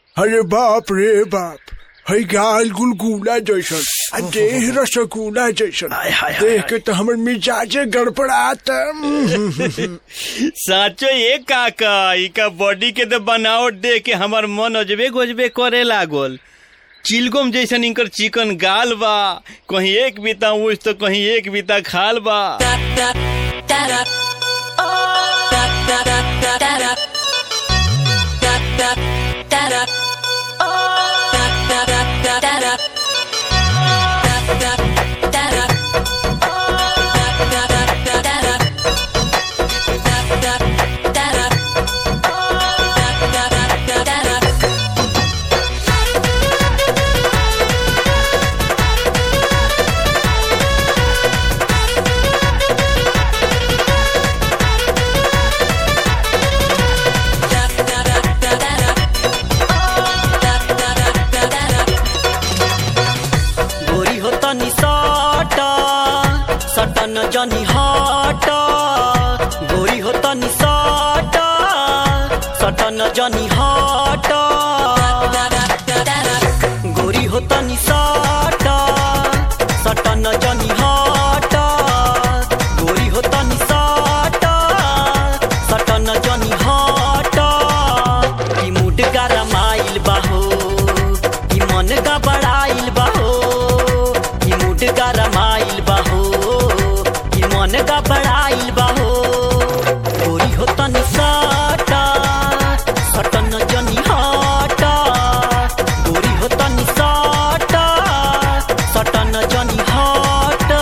अरे बाप रे बाप हई गाल गुलगुला जैसन आ देह रसगुल्ला जैसन हाय, हाय, हाय, देख के तो हमर मिजाजे गड़बड़ाता साचो ये काका इका बॉडी के तो बनावट देख के हमार मन अजबे गजबे करे लागल चिलगम जैसन इनकर चिकन गाल बा कहीं एक बीता ऊँच तो कहीं एक बीता खाल बा गोरी हो तनी सट सटन जनी हट गोरी हो तनी सट सटन जनी हट गोरी हो तनी सट सटन जनी हट गोरी हो तनी सट सटन जनी हट ई मुड गरमाइल बाहो ई मन गबड़ाइल बाहो ई मुड गरमाइल बाहो ई मन गबड़ाइल बाहो गोरी हो तनी सट सटन जनी हट गोरी हो तनी सट सटन जनी हट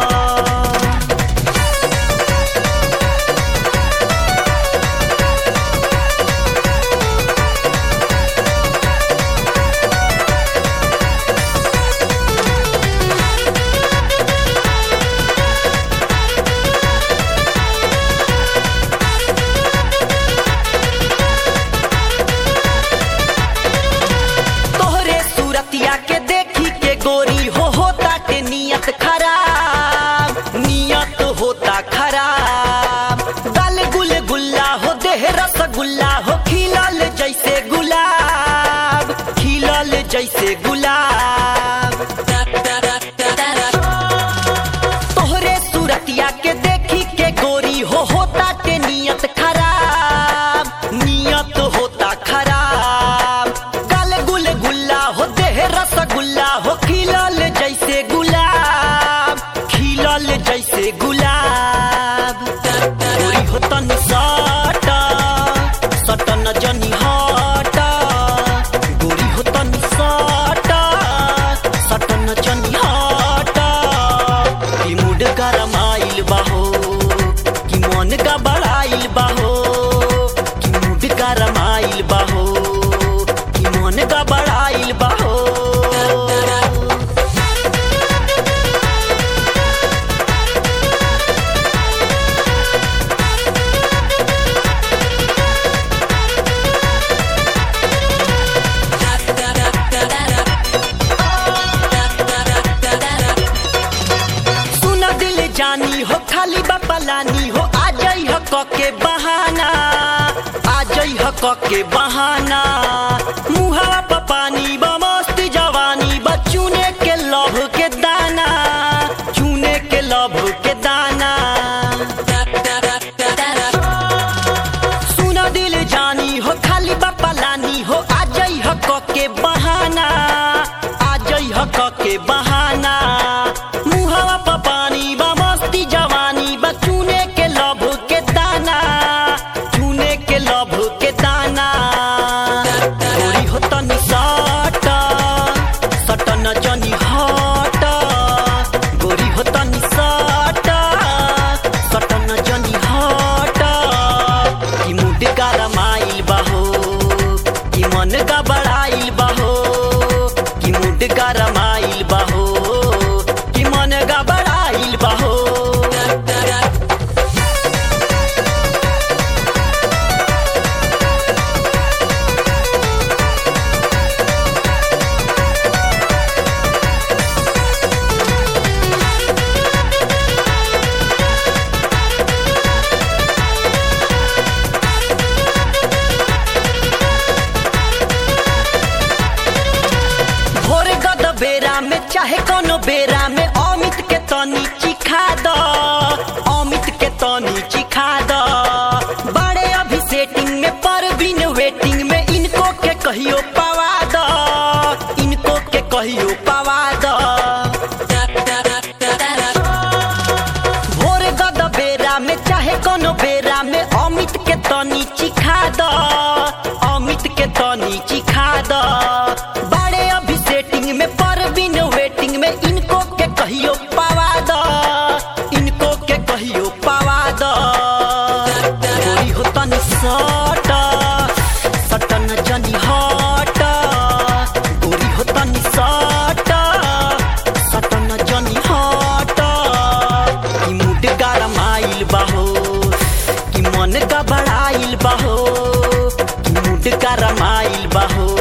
तोहरे सूरतिया के देखी के गोरी हो होता के नियत खराब नियत होता खराब गल गुल गुल्ला हो देह रसगुल्ला हो खिलल जैसे गुलाब खिलल जैसे गुलाब तोहरे सूरतिया के देखी के गोरी हो होता के नियत खराब नियत होता खराब गल गुल गुल्ला हो देह रसगुल्ला हो खिलल जैसे गुलाब खिलल जैसे गुलाब गोरी हो तनी सट सटन जनी हट गोरी हो तनी सट सटन जनी हट की मूड गरमाइल बाहो की मन गबड़ाइल बाहो की मूड गरमाइल बाहो की मन गबड़ाइल बाहो सुना दिल जानी हो खाली बपलानी हो आ जाई हो क के बहाना आ जाई हो क के बहाना मुहावा प पानी बा मस्ती जवानी बा चूने के लभ के दाना चूने के लभ के दाना सुना दिल जानी हो खाली बपलानी हो आ जाई हो क के बहाना आ जाई हो क के बहाना मुहावा प पानी बा मस्ती जवानी बा चूने के लभ के दाना चूने के लभ के दाना गोरी हो तनी सट सटन जनी हट गोरी हो तनी सट सटन जनी हट की मुड गरमाइल बाहो की मन गबड़ाइल बाहो की मुड गरमाइल बाहो की मन गबड़ाइल बाहो चाहे कोनो बेरा में अमित के तनी चिखा द अमित के तनी चिखा द बड़े अभी सेटिंग में पर बिन वेटिंग में इनको के कहियो पवा द इनको के कहियो पवा द भोर गद बेरा में चाहे कोनो बेरा में अमित के तनी चिखा द अमित के तनी चिखा द बड़े अभी सेटिंग में पर बिन वेटिंग में इनको के कहियो पावा द इनको के कहियो पावा द गोरी हो तनी सट सटन जनी हट गोरी हो तनी सट सटन जनी हट कि मुड गरमाइल बाहो कि मन घबराइल बाहो कि मुड गरमाइल बाहो